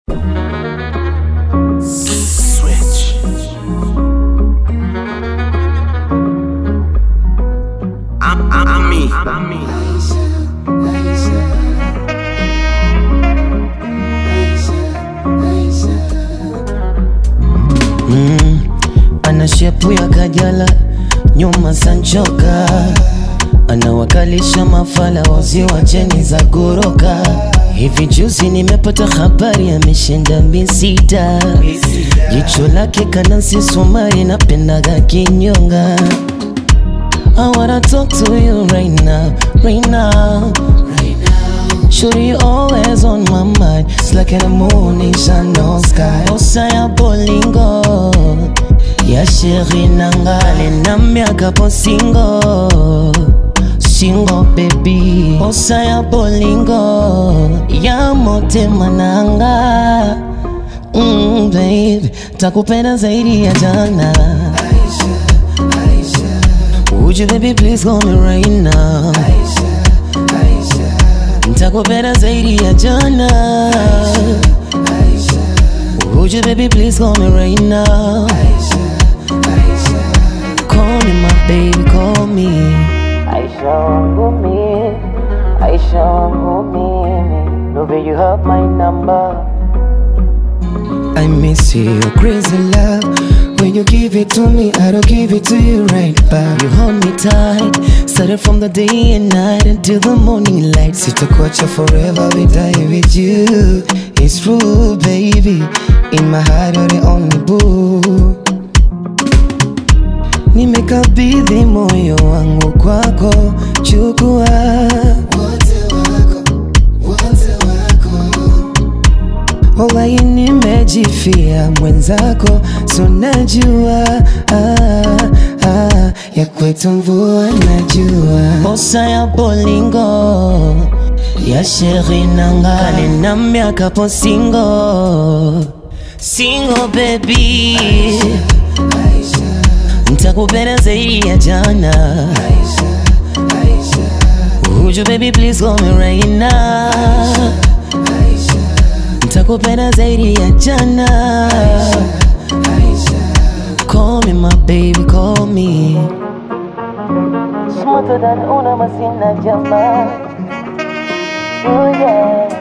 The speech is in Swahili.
Switch. I'm, I'm, I'm me. I'm me. ana shepu ya kajala nyuma sanchoka anawakalisha mafala wazi wa cheni za goroka hivi juzi nimepata habari ameshinda misita jicho lake kanasi sumari napendaga kinyonga I wanna talk to you right now, right now, right now. Shorty you always on my mind. It's like in the moon in no sky. Osaya bolingo, ya sheri nangale na miaka po single. Single baby, osaya bolingo, ya motema nanga. Mm, baby, takupenda zaidi ya jana. Would you baby please call me right now Nitakupenda zaidi ya jana Would you baby please call me right now Call me my baby call me Aisha wangu mimi Aisha wangu mimi Love you have my number I miss you, crazy love. When you give it to me, I don't give it to you right back. You hold me tight Started from the day and night until the morning light Sitakuacha forever, we die with you. It's true, baby. In my heart, you're the only boo. Nimekabidhi moyo wangu kwako, chukua wote wako, wote wako. Wallahi nimejifia mwenzako, so najua ah, ah, ya kwetu mvua najua Bosa ya bolingo ya sheri nangale na miaka po single single baby ntakupenda zaidi ya jana Would you baby please call me right now ntakupenda zaidi ya jana Call me my baby call me Smarter than una masina jamaa Oh yeah